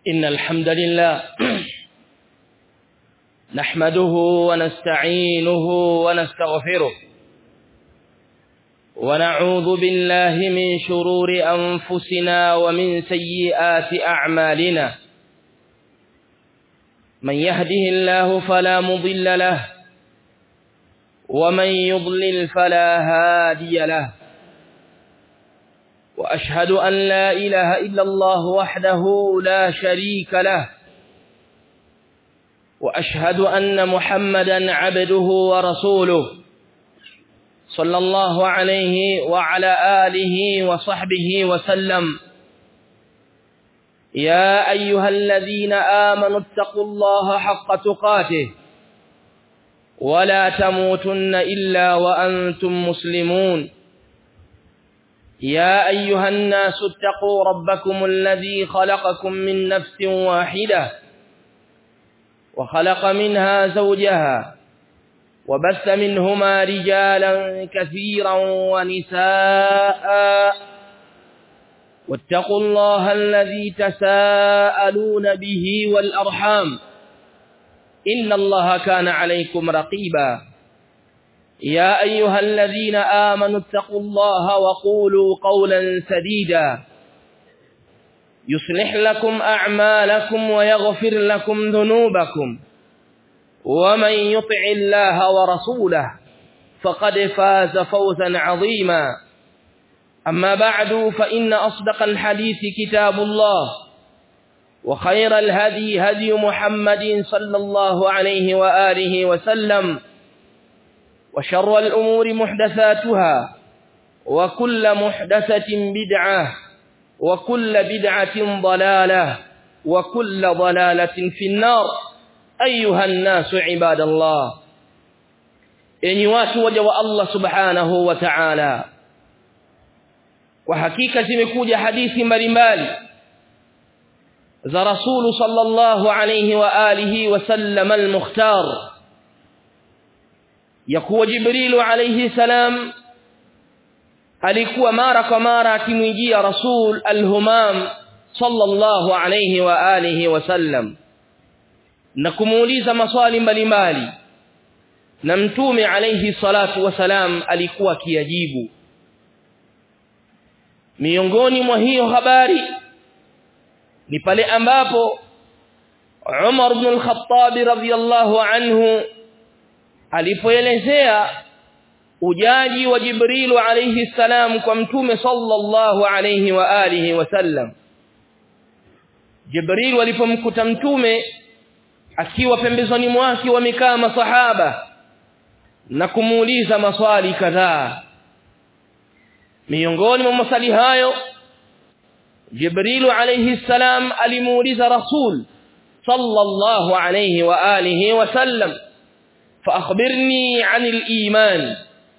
إن الحمد لله نحمده ونستعينه ونستغفره ونعوذ بالله من شرور أنفسنا ومن سيئات أعمالنا من يهده الله فلا مضل له ومن يضلل فلا هادي له وأشهد أن لا إله إلا الله وحده لا شريك له وأشهد أن محمدا عبده ورسوله صلى الله عليه وعلى آله وصحبه وسلم يا أيها الذين آمنوا اتقوا الله حق تقاته ولا تموتن إلا وأنتم مسلمون يا أيها الناس اتقوا ربكم الذي خلقكم من نفس واحدة وخلق منها زوجها وبث منهما رجالا كثيرا ونساء واتقوا الله الذي تساءلون به والأرحام إن الله كان عليكم رقيبا يا أيها الذين آمنوا اتقوا الله وقولوا قولا سديدا يصلح لكم أعمالكم ويغفر لكم ذنوبكم ومن يطع الله ورسوله فقد فاز فوزا عظيما أما بعد فإن أصدق الحديث كتاب الله وخير الهدي هدي محمد صلى الله عليه وآله وسلم وشر الأمور محدثاتها وكل محدثة بدعة وكل بدعة ضلالة وكل ضلالة في النار أيها الناس عباد الله إني watu waja wa Allah subhanahu wa ta'ala kwa hakika zimekuja hadithi mbalimbali za rasulu sallallahu alayhi wa alihi wa sallam al-mukhtar ya kuwa jibrilu alayhi salam alikuwa mara kwa mara akimwijia rasul al-humam sallallahu alayhi wa alihi wa sallam na kumuuliza maswali mbalimbali na mtume alayhi salatu wasalam alikuwa akiyajibu miongoni mwa hiyo habari ni pale ambapo Umar ibn al-Khattab radhiyallahu anhu alipoelezea ujaji wa Jibrilu alayhi salam kwa mtume sallallahu alayhi wa alihi wasallam Jibril alipomkuta mtume akiwa pembezoni mwake wamekaa masahaba na kumuuliza maswali kadhaa miongoni mwa maswali hayo Jibril alayhi salam alimuuliza Rasul sallallahu alayhi wa alihi wasallam فاخبرني عن الايمان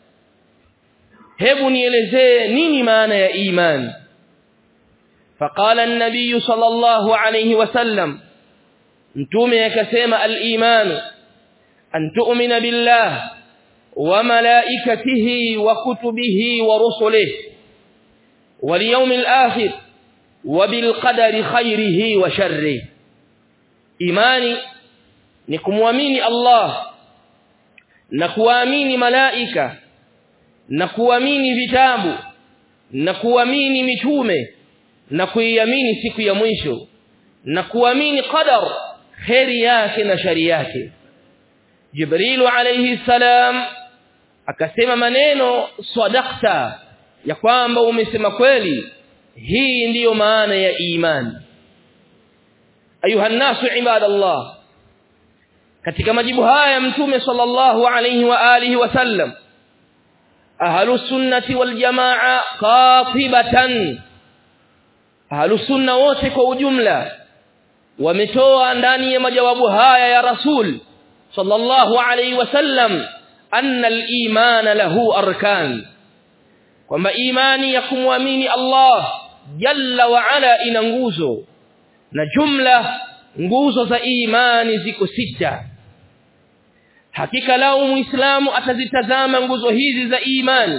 hebu nielezee nini maana ya iman فقال النبي صلى الله عليه وسلم mtume akasema al-iman an tu'mina billah wa malaikatihi wa kutubihi wa rusulihi wal yawmil akhir wa bil qadari khairihi wa sharrihi imani ni kumwamini Allah na kuamini malaika na kuamini vitabu na kuamini mitume na kuiamini siku ya mwisho na kuamini qadar kheri yake na shari yake Jibril alayhi salam akasema maneno sadaqta ya kwamba umesema kweli hii ndiyo maana ya imani ayuha nasu ibadallah katika majibu haya mtume sallallahu alayhi wa alihi wasallam ahlus sunnati wal jamaa qatibatan ahlus sunna wote kwa ujumla wametoa ndani ya majawabu haya ya rasul sallallahu alayhi wasallam anna al-iman lahu arkan kwamba imani ya kumwamini Allah jalla wa ala ina nguzo na jumla nguzo za imani ziko sita hakika lao muislamu atazitazama nguzo hizi za imani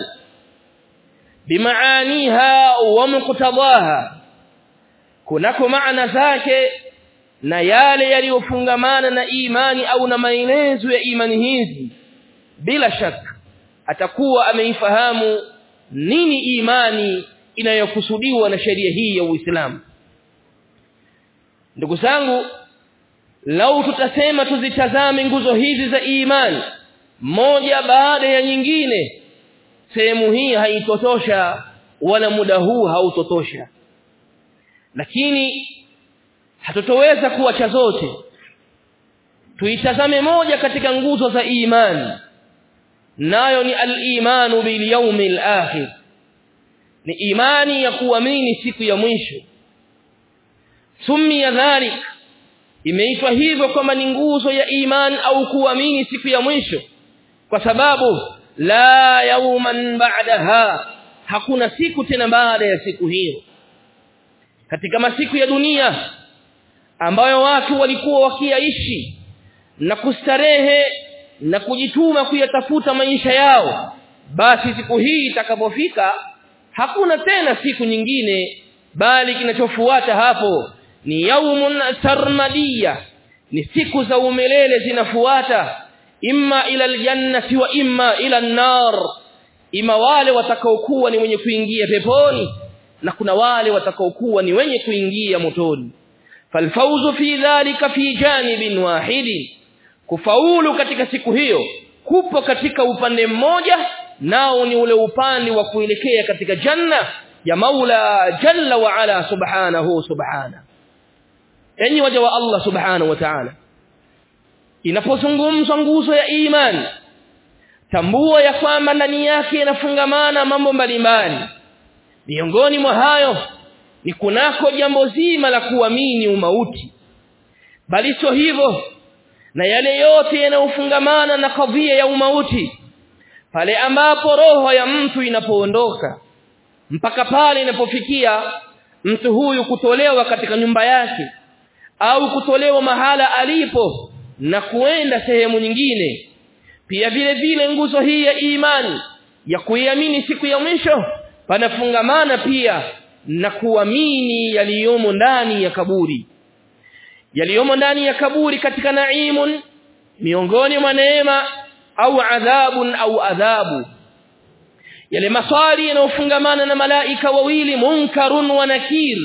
bimaaniha wa muqtadaha kunako maana zake na yale yaliyofungamana na imani au na maelezo ya imani hizi bila shaka atakuwa ameifahamu nini imani inayokusudiwa na sheria hii ya Uislamu ndugu zangu lau tutasema tuzitazame nguzo hizi za imani moja baada ya nyingine sehemu hii haitotosha wala muda huu hautotosha lakini hatutoweza kuacha zote tuitazame moja katika nguzo za imani nayo ni al-imanu bil yawmil akhir ni imani ya kuamini siku ya mwisho summi ya dhalik imeitwa hivyo kwamba ni nguzo ya imani au kuamini siku ya mwisho kwa sababu la yawman ba'daha hakuna siku tena baada ya siku hiyo katika masiku ya dunia ambayo watu walikuwa wakiaishi na kustarehe na kujituma kuyatafuta maisha yao basi siku hii itakapofika hakuna tena siku nyingine bali kinachofuata hapo ni yaumun sarmadiyya ni siku za umelele zinafuata imma ila aljannati wa imma ila an-nar ima wale watakaokuwa ni wenye kuingia peponi na kuna wale watakaokuwa ni wenye kuingia motoni falfauzu fi dhalika fi janibin wahidin kufaulu katika siku hiyo kupo katika upande mmoja nao ni ule upande wa kuelekea katika janna ya Maula jalla wa ala subhanahu subhana enyi waja wa Allah subhanahu wa ta'ala inapozungumzwa nguzo ya imani tambua ya kwamba ndani yake inafungamana mambo mbalimbali miongoni mwa hayo ni kunako jambo zima la kuamini umauti bali sio hivyo na yale yote yanayofungamana na kadhia ya umauti pale ambapo roho ya mtu inapoondoka mpaka pale inapofikia mtu huyu kutolewa katika nyumba yake au kutolewa mahala alipo na kuenda sehemu nyingine pia vile vile nguzo hii ya imani ya kuiamini siku ya mwisho panafungamana pia na kuamini yaliyomo ndani ya kaburi yaliyomo ndani ya kaburi katika naimun miongoni mwa neema au adhabun au adhabu yale maswali yanayofungamana na malaika wawili munkarun wa nakir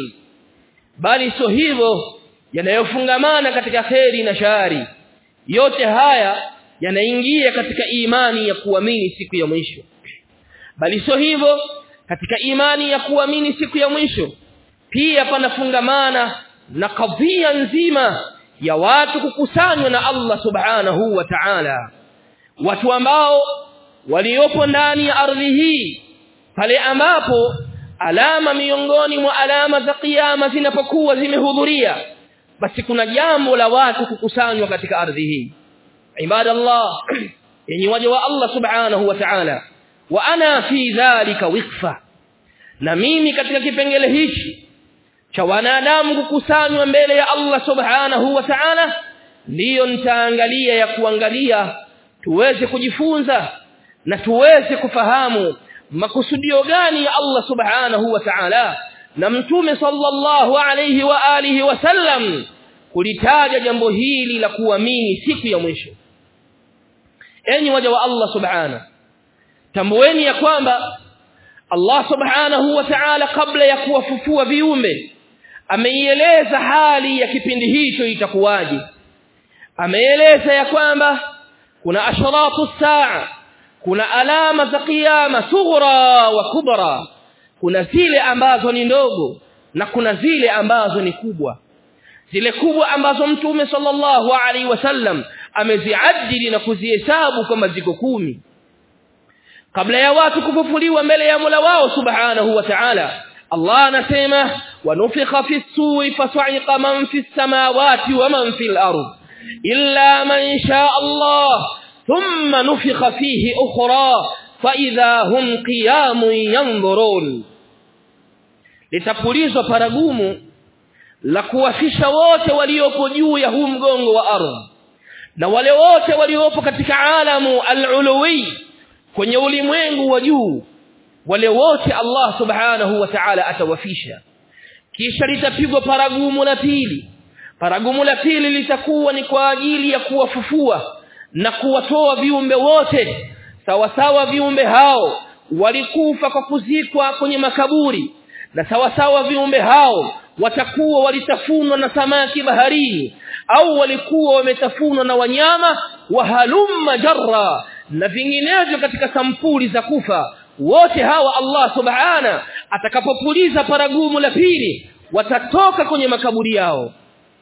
bali sio hivyo yanayofungamana katika kheri na shari yote haya yanaingia katika imani ya kuamini siku ya mwisho bali sio hivyo katika imani ya kuamini siku ya mwisho pia panafungamana na kadhia nzima ya watu kukusanywa na Allah subhanahu wa ta'ala watu ambao waliopo ndani ya ardhi hii pale ambapo alama miongoni mwa alama za kiyama zinapokuwa zimehudhuria basi kuna jambo la watu kukusanywa katika ardhi hii ibadallah yenye waja wa Allah subhanahu wa ta'ala wa ana fi dhalika wikfa na mimi katika kipengele hichi cha wanadamu kukusanywa mbele ya Allah subhanahu wa ta'ala ndiyo nitaangalia ya kuangalia tuweze kujifunza na tuweze kufahamu makusudio gani ya Allah subhanahu wa ta'ala na mtume sallallahu alayhi wa alihi wasallam kulitaja jambo hili la kuamini siku ya mwisho enyi waja wa Allah subhanahu tambueni ya kwamba Allah subhanahu wa ta'ala kabla ya kuwafufua viumbe ameieleza hali ya kipindi hicho itakuwaje ameeleza ya kwamba kuna asharatu saa kuna alama za kiyama sughra wa kubra kuna zile ambazo ni ndogo na kuna zile ambazo ni kubwa zile kubwa ambazo mtume sallallahu alaihi wasallam ameziadili na kuzihesabu kama ziko kumi kabla ya watu kufufuliwa mbele ya Mola wao subhanahu wa ta'ala Allah anasema wanufikha fi suri fasaiqa man fi samawati wa man fi al-ard illa man sha Allah thumma nufikha fihi ukhra fa idha hum qiyamun yanzurun litapulizwa paragumu la kuwafisha wote waliopo juu ya huu mgongo wa ardhi na wale wote waliopo katika alamu al-uluwi kwenye ulimwengu wa juu wale wote Allah subhanahu wa ta'ala atawafisha kisha litapigwa paragumu la pili paragumu la pili litakuwa ni kwa ajili ya kuwafufua na kuwatoa viumbe wote sawa sawa viumbe hao walikufa kwa kuzikwa kwenye makaburi na sawa sawa viumbe hao watakuwa walitafunwa na samaki baharini au walikuwa wametafunwa na wanyama wa halumma jarra na vinginevyo katika sampuli za kufa wote hawa Allah subhana atakapopuliza paragumu la pili watatoka kwenye makaburi yao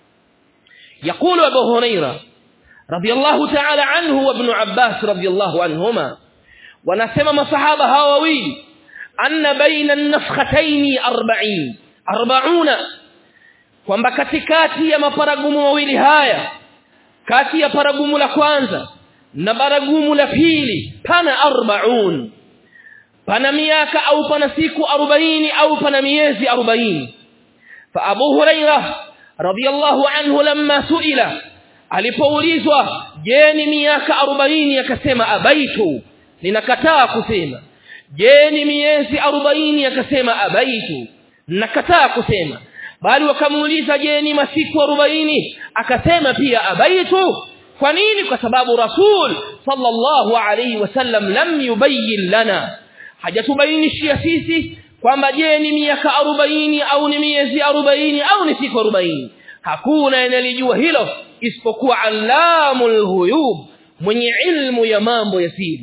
يقول ابو هريره رضي الله تعالى عنه وابن عباس رضي الله عنهما wanasema masahaba hawa wawili anna baina an-nafkhatayn 40 40 kwamba katikati ya maparagumu mawili haya kati ya paragumu la kwanza na paragumu la pili pana 40 pana miaka au pana siku 40 au pana miezi 40 fa Abu Hurairah radiyallahu anhu lamma suila alipoulizwa je ni miaka 40 akasema abaitu ninakataa kusema je ni miezi 40 akasema abaitu nakataa kusema bali wakamuuliza je ni masiku 40 akasema pia abaitu kwa nini kwa sababu rasul sallallahu alayhi wasallam lam yubayyin lana hajatubainishia sisi kwamba je ni miaka 40 au ni miezi 40 au ni siku 40 hakuna anayelijua hilo isipokuwa allamul ghuyub mwenye ilmu ya mambo ya siri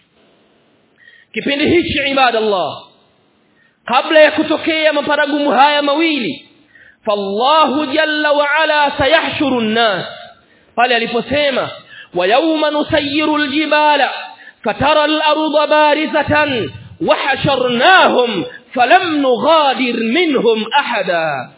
kipindi hichi ibadallah kabla ya kutokea maparagumu haya mawili fallahu jalla wa ala sayahshuru an-nas pale aliposema wa yawma nusayyiru al-jibala fatara al-ardha barizatan wa hasharnahum falam nughadir minhum ahada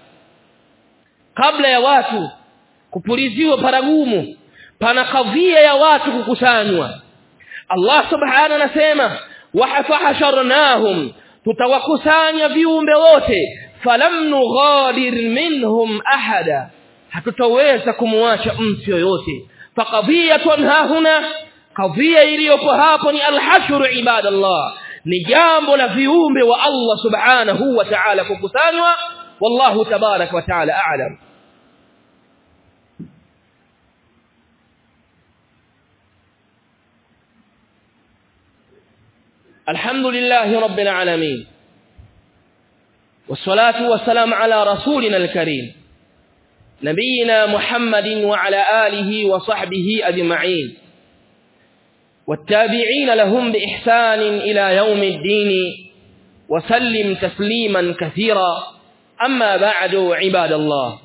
kabla ya watu kupuliziwa paragumu pana kadhia ya watu kukusanywa Allah subhanahu anasema wahafahasharnahum tutawakusanya viumbe wote falam nughadir minhum ahada hatutaweza kumwacha mtu yoyote faqadhiyatun hahuna kadhia iliyopo hapo ni alhashru ibadallah ni jambo la viumbe wa Allah subhanahu wa ta'ala kukusanywa wallahu tabarak wa ta'ala a'lam الحمد لله رب العالمين والصلاة والسلام على رسولنا الكريم نبينا محمد وعلى آله وصحبه أجمعين والتابعين لهم بإحسان إلى يوم الدين وسلم تسليما كثيرا أما بعد عباد الله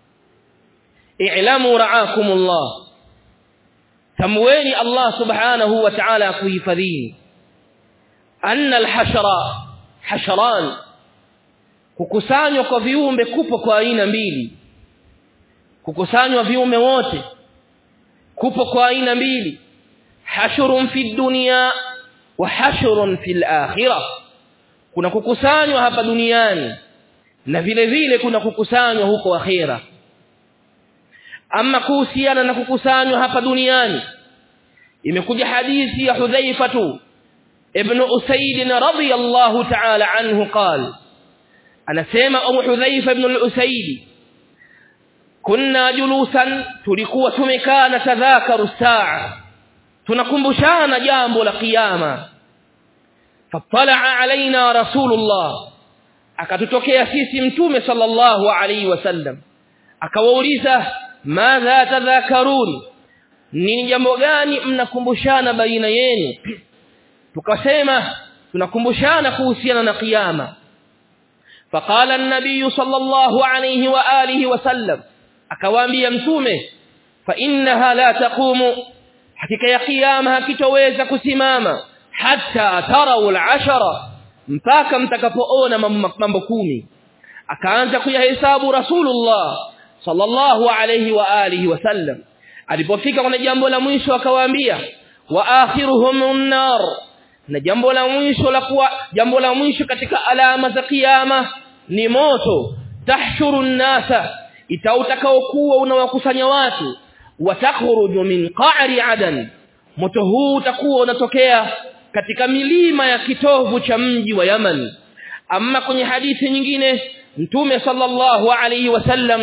اعلموا رعاكم الله تمويني الله سبحانه وتعالى كيفذين أن الحشر حشران kukusanywa kwa viumbe kupo kwa aina mbili kukusanywa viumbe wote kupo kwa aina mbili hashurun fi dunya wa hashurun fil akhirah kuna kukusanywa hapa duniani na vile vile kuna kukusanywa huko akhira ama kuhusiana na kukusanywa hapa duniani imekuja hadithi ya Hudhaifa tu ابن أسيد رضي الله تعالى عنه قال أنا سيما أبو حذيفة بن الأسيد كنا جلوسا تلقوا تمكا نتذاكر الساعة تنكمبشان جامب القيامة فاطلع علينا رسول الله akatutokea sisi mtume sallallahu alaihi wasallam akawauliza madha tadhakarun ni jambo gani mnakumbushana baina yenu tukasema tunakumbushana kuhusiana na kiyama faqala an-nabiy sallallahu alayhi wa alihi wasallam akawaambia mtume fa innaha la taqumu hakika ya kiyama hakitoweza kusimama hatta tarau al-ashara mpaka mtakapoona mambo kumi akaanza kuyahesabu rasulullah sallallahu alayhi wa alihi wasallam alipofika kwenye jambo la mwisho akawaambia wa akhiruhum an-nar na jambo la mwisho la kuwa jambo la mwisho katika alama za kiyama ni moto tahshuru nasa itautakaokuwa unawakusanya watu watakhruju min qa'ri adan moto huu utakuwa unatokea katika milima ya kitovu cha mji wa Yaman amma kwenye hadithi nyingine mtume sallallahu alayhi wasallam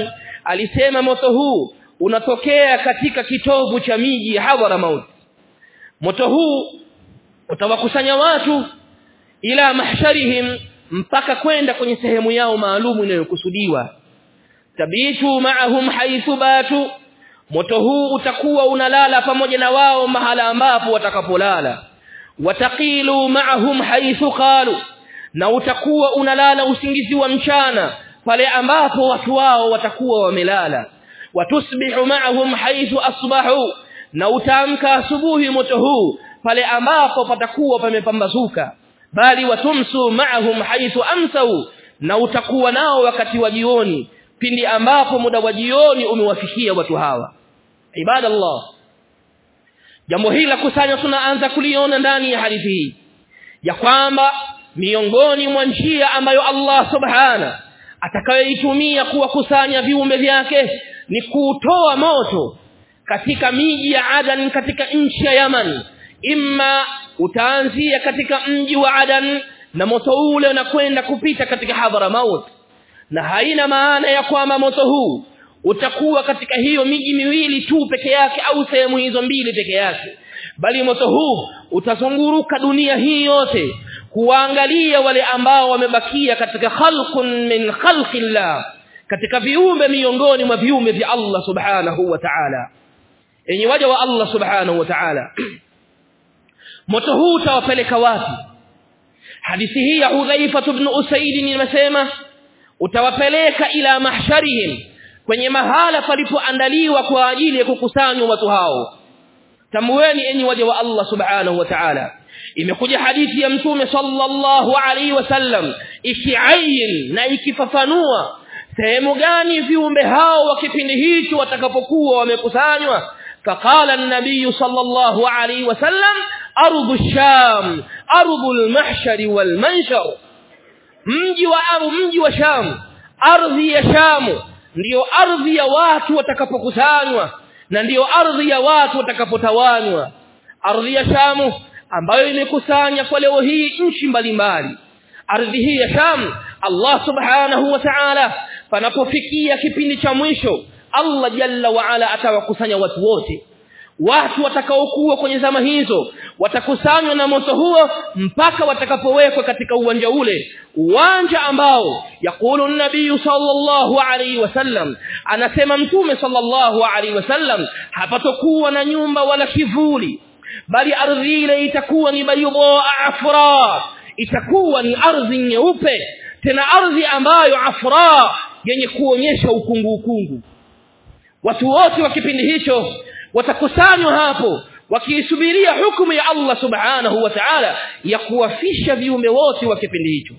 alisema moto huu unatokea katika kitovu cha miji ya Hadramaut moto huu utawakusanya watu ila mahsharihim mpaka kwenda kwenye sehemu yao maalumu inayokusudiwa tabitu ma'ahum haythu batu moto huu utakuwa unalala pamoja na wao mahala ambapo watakapolala wataqilu ma'ahum haythu qalu na utakuwa unalala usingizi wa mchana pale ambapo watu wao watakuwa wamelala watusbihu ma'ahum haythu asbahu na utaamka asubuhi moto huu pale ambapo patakuwa pamepambazuka bali watumsu ma'ahum haythu amsau na utakuwa nao wakati wa jioni pindi ambapo muda wa jioni umewafikia watu hawa ibadallah jambo hili la kusanya tunaanza kuliona ndani ya hadithi hii ya kwamba miongoni mwa njia ambayo Allah subhana atakayoitumia kuwakusanya viumbe vyake ni kutoa moto katika miji ya Adan katika nchi ya Yaman imma utaanzia katika mji wa Adan na moto ule unakwenda kupita katika Hadramaut na haina maana ya kwamba moto huu utakuwa katika hiyo miji miwili tu peke yake au sehemu hizo mbili peke yake bali moto huu utazunguruka dunia hii yote kuangalia wale ambao wamebakia katika khalqun min khalqillah katika viumbe miongoni mwa viumbe vya Allah subhanahu wa ta'ala enyi waja wa Allah subhanahu wa ta'ala moto huu utawapeleka wapi hadithi hii ya Udhaifa ibn Usaid nimesema utawapeleka ila mahsharihim kwenye mahala palipoandaliwa kwa ajili ya kukusanywa watu hao tambueni enyi waja wa Allah subhanahu wa ta'ala imekuja hadithi ya mtume sallallahu alaihi wasallam ikiayin na ikifafanua sehemu gani viumbe hao wa kipindi hicho watakapokuwa wamekusanywa فقال النبي صلى الله عليه وسلم أرض الشام أرض المحشر والمنشر mji wa aru mji wa Sham ardhi ya Sham ndiyo ardhi ya watu watakapokusanywa na ndiyo ardhi ya watu watakapotawanywa ardhi ya Sham ambayo imekusanya kwa leo hii nchi mbalimbali ardhi hii ya Sham Allah subhanahu wa ta'ala panapofikia kipindi cha mwisho Allah jalla wa ala atawakusanya watu wote watu watakaokuwa kwenye zama hizo watakusanywa na moto huo mpaka watakapowekwa katika uwanja ule uwanja ambao yakulu nabii sallallahu alaihi wasallam anasema mtume sallallahu alaihi wasallam hapatokuwa na nyumba wala kivuli bali ardhi ile itakuwa ni bayudha afra itakuwa ni ardhi nyeupe tena ardhi ambayo afra yenye kuonyesha ukungu ukungu watu wote wa kipindi hicho watakusanywa hapo wakiisubiria hukumu ya Allah subhanahu wa ta'ala ya kuwafisha viumbe wote wa kipindi hicho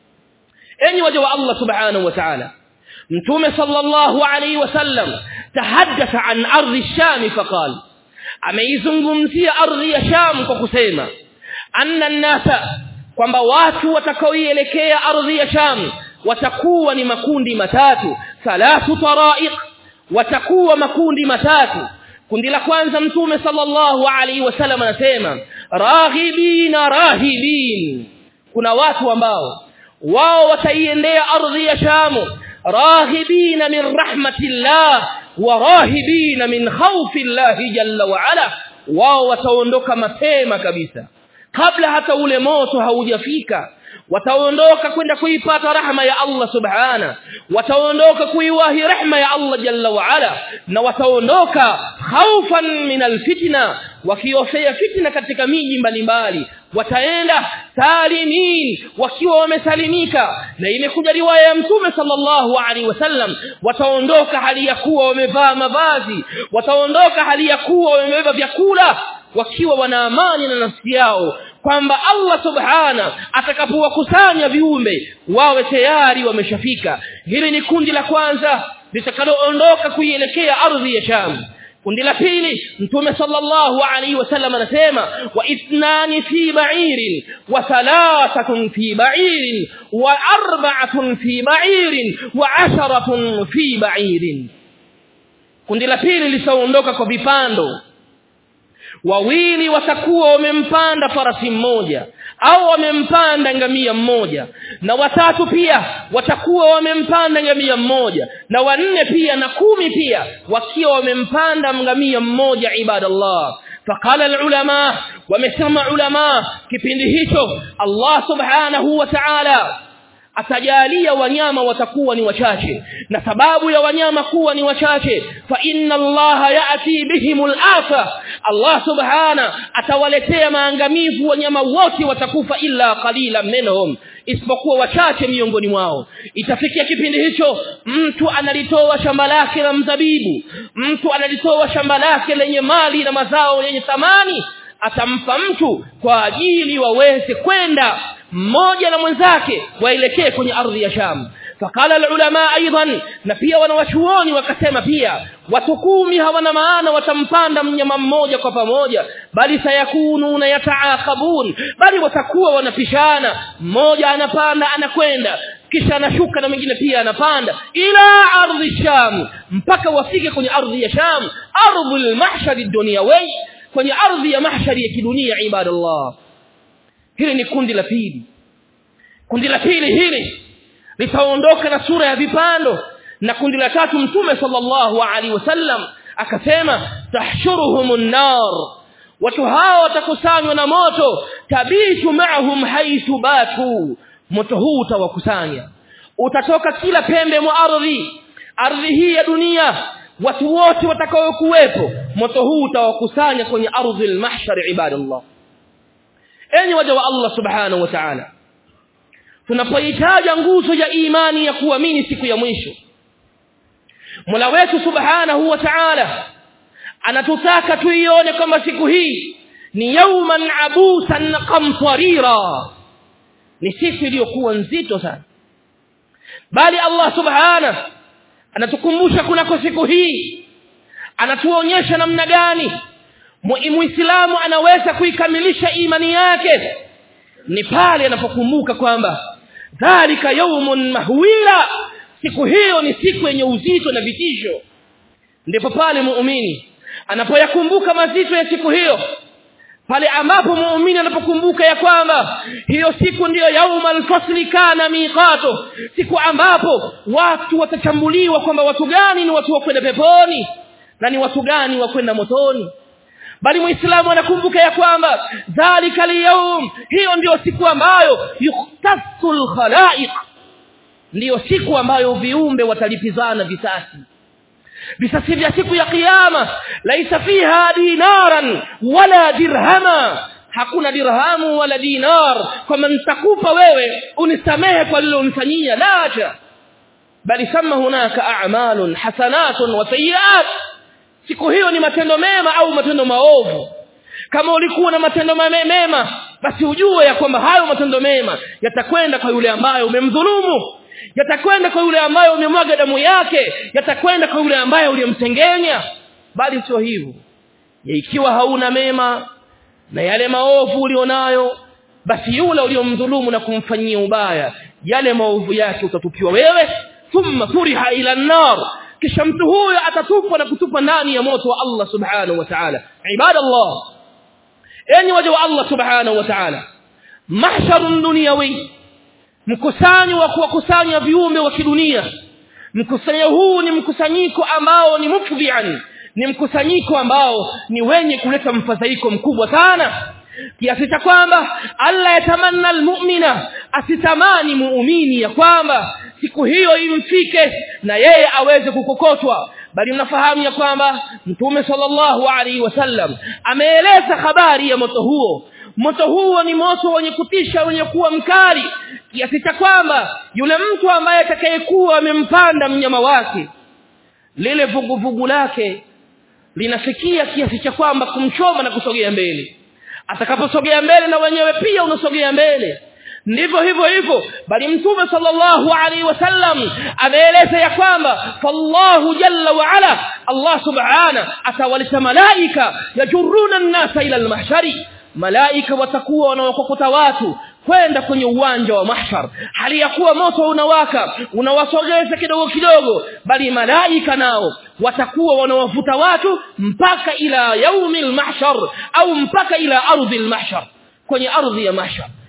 enyi waja wa Allah subhanahu wa ta'ala mtume sallallahu alayhi wasallam tahaddatha an ardhi sham faqal ameizungumzia ardhi ya sham kwa kusema anna nasa kwamba watu watakaoielekea ardhi ya sham watakuwa ni makundi matatu thalathu taraiq watakuwa makundi matatu kundi la kwanza mtume sallallahu alaihi wasallam anasema raghibina rahibin kuna watu ambao wao wataiendea ardhi ya shamu raghibina min rahmatillah wa rahibina min khawfillah jalla wa ala wao wataondoka mapema kabisa kabla hata ule moto haujafika wataondoka kwenda kuipata rahma ya Allah subhana wataondoka kuiwahi rahma ya Allah jalla wa ala na wataondoka khaufan min alfitna wakiofea fitna katika miji mbalimbali wataenda salimin wakiwa wamesalimika na imekuja riwaya ya mtume sallallahu alaihi wasallam wataondoka hali ya kuwa wamevaa mavazi wataondoka hali ya kuwa wamebeba vyakula wakiwa wana amani na nafsi yao kwamba Allah subhana atakapowakusanya viumbe wawe tayari wameshafika hili ni kundi la kwanza litakaloondoka kuielekea ardhi ya Sham kundi la pili mtume sallallahu alaihi wasallam anasema wa ithnani fi ba'irin wa thalathatun fi ba'irin wa arba'atun fi ba'irin wa asharatun fi ba'irin kundi la pili litaondoka kwa vipando wawili watakuwa wamempanda farasi mmoja au wamempanda ngamia mmoja na watatu pia watakuwa wamempanda ngamia mmoja na wanne pia na kumi pia wakiwa wamempanda ngamia mmoja ibadallah فقال العلماء ومسمى علماء kipindi hicho Allah subhanahu wa ta'ala atajalia wanyama watakuwa ni wachache na sababu ya wanyama kuwa ni wachache fa inna Allah ya'ti bihimul afa Allah subhana atawaletea maangamivu wanyama wote watakufa illa qalila minhum isipokuwa wachache miongoni mwao itafikia kipindi hicho mtu analitoa shamba lake la mzabibu mtu analitoa shamba lake lenye mali na mazao yenye thamani atampa mtu kwa ajili waweze kwenda mmoja na mwenzake waelekee kwenye ardhi ya Sham fakala ulama aidan na pia wanawachuoni wakasema pia watu kumi hawana maana watampanda mnyama mmoja kwa pamoja bali sayakununa yataakabun bali watakuwa wanapishana mmoja anapanda anakwenda kisha anashuka na mwingine pia anapanda ila ardhi sham mpaka wafike kwenye ardhi ya sham ardhul mahshar dunyawi kwenye ardhi ya mahshari ya kidunia ibadallah hili ni kundi la pili kundi la pili hili litaondoka na sura ya vipando na kundi la tatu mtume sallallahu alaihi wasallam akasema tahshuruhumun nar watu hao watakusanywa na moto tabitu ma'hum haythu batu moto huu utawakusanya utatoka kila pembe mwa ardhi ardhi hii ya dunia watu wote watakao kuwepo moto huu utawakusanya kwenye ardhi al-mahshar ibadallah enyi waja wa Allah subhanahu wa ta'ala tunapohitaja nguzo ya imani ya kuamini siku ya mwisho Mola wetu subhanahu wa ta'ala anatutaka tuione kama siku hii ni yauman abusan qamtarira ni siku iliyokuwa nzito sana bali Allah subhanahu anatukumbusha kunako siku hii anatuonyesha namna gani muislamu anaweza kuikamilisha imani yake ni pale anapokumbuka kwamba dhalika yaumun mahwila siku hiyo ni siku yenye uzito na vitisho ndipo pale muumini anapoyakumbuka mazito ya siku hiyo pale ambapo muumini anapokumbuka ya kwamba hiyo siku ndiyo yaumal fasli kana miqato siku ambapo watu watachambuliwa kwamba watu gani ni watu wa kwenda peponi na ni watu gani wa kwenda motoni bali muislamu anakumbuka ya kwamba dhalika al hiyo ndiyo siku ambayo yuktasul khalaiq ndiyo siku ambayo viumbe watalipizana visasi visasi vya siku ya kiyama laisa fiha dinaran wala dirhama hakuna dirhamu wala dinar kama nitakupa wewe unisamehe kwa lile unifanyia la bali kama hunaka a'malun hasanatun wa sayyi'at siku hiyo ni matendo mema au matendo maovu kama ulikuwa na matendo mema basi ujue ya kwamba hayo matendo mema yatakwenda kwa yule ambaye umemdhulumu yatakwenda kwa yule ambaye umemwaga damu yake yatakwenda kwa yule ambaye uliyemsengenya bali sio hivyo ikiwa hauna mema na yale maovu ulionayo basi yule uliyomdhulumu na kumfanyia ubaya yale maovu yake utatupiwa wewe thumma turiha ila nar kisha mtu huyo atatupwa na kutupwa ndani ya moto wa Allah subhanahu wa ta'ala ibadallah enyi waja wa Allah subhanahu wa ta'ala mahsharun dunyawi mkusanyo wa kuwakusanya viumbe wa kidunia mkusanyo huu ni mkusanyiko ambao ni mufdhian ni mkusanyiko ambao ni wenye kuleta mfadhaiko mkubwa sana kiasi cha kwamba Allah yatamanna almu'mina asitamani muumini ya kwamba siku hiyo imfike na yeye aweze kukokotwa bali mnafahamu ya kwamba mtume sallallahu alaihi wasallam ameeleza habari ya moto huo moto huo ni moto wenye kutisha wenye kuwa mkali kiasi cha kwamba yule mtu ambaye atakayekuwa amempanda mnyama wake lile vuguvugu lake linafikia kiasi cha kwamba kumchoma na kusogea mbele atakaposogea mbele na wenyewe pia unasogea mbele ndivyo hivyo hivyo bali mtume sallallahu alaihi wasallam ameeleza ya kwamba fallahu jalla wa ala Allah subhana atawaleta malaika yajuruna an-nasa ila al-mahshari malaika watakuwa wanaokokota watu kwenda kwenye uwanja wa mahshar hali ya kuwa moto unawaka unawasogeza kidogo kidogo bali malaika nao watakuwa wanawavuta watu mpaka ila yaumil mahshar au mpaka ila ardhi al-mahshar kwenye ardhi ya mahshar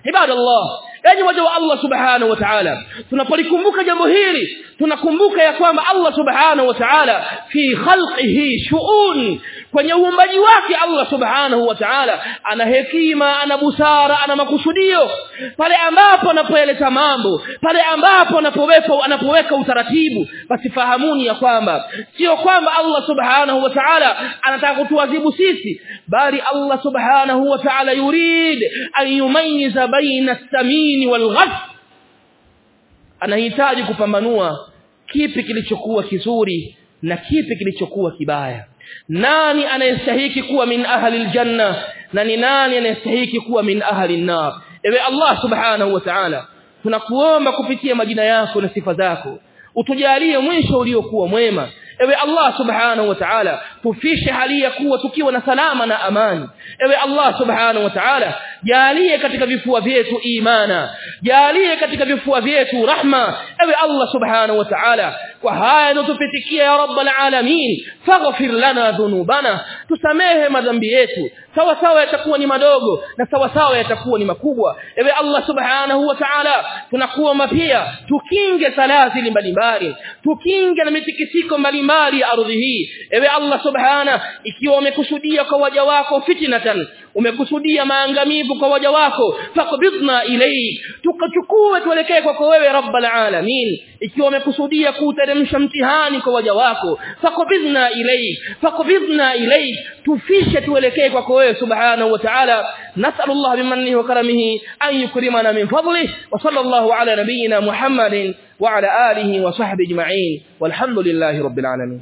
ibadallah yani waja wa Allah subhanahu wa ta'ala tunapolikumbuka jambo hili tunakumbuka ya kwamba Allah subhanahu wa ta'ala fi khalqihi shu'un kwenye uumbaji wake Allah subhanahu wa ta'ala ana hekima ana busara ana makusudio pale ambapo anapoeleta mambo pale ambapo anapoweka anapoweka utaratibu basi fahamuni ya kwamba sio kwamba Allah subhanahu wa ta'ala anataka kutuadhibu sisi bali Allah subhanahu wa ta'ala yurid an yumayyiza baina as-samin wal anahitaji kupambanua kipi kilichokuwa kizuri na kipi kilichokuwa kibaya nani anayestahiki kuwa min ahli aljanna na ni nani anayestahiki kuwa min ahli an-nar ewe Allah subhanahu wa ta'ala tunakuomba kupitia majina yako na sifa zako utujalie mwisho uliokuwa mwema ewe Allah subhanahu wa ta'ala tufishe hali ya kuwa tukiwa na salama na amani ewe Allah subhanahu wa ta'ala jalie katika vifua vyetu imana jalie katika vifua vyetu rahma ewe Allah subhanahu wa ta'ala kwa haya yanotupitikia ya rabbal alamin faghfir lana dhunubana tusamehe madhambi yetu sawa sawa yatakuwa ni madogo na sawa sawa yatakuwa ni makubwa ewe Allah subhanahu wa ta'ala tunakuomba pia tukinge salazili mbalimbali tukinge na mitikisiko mbalimbali ya ardhi hii ewe Allah subhana ikiwa umekusudia kwa waja wako fitnatan umekusudia maangamivu kwa waja wako faqbidna ilayk tukachukue tuelekee kwako wewe rabbal alamin ikiwa umekusudia kuteremsha mtihani kwa waja wako faqbidna ilayk faqbidna ilayk tufishe tuelekee kwako wewe subhanahu wa ta'ala nas'al Allah bimannihi wa karamihi an yukrimana min fadlihi wa sallallahu ala nabiyyina Muhammadin wa ala alihi wa sahbihi ajma'in walhamdulillahi rabbil alamin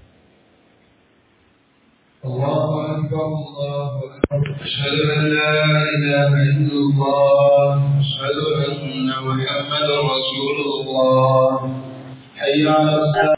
الله أكبر الله أكبر أشهد أن لا إله إلا الله أشهد أن محمدا رسول الله حي على الصلاة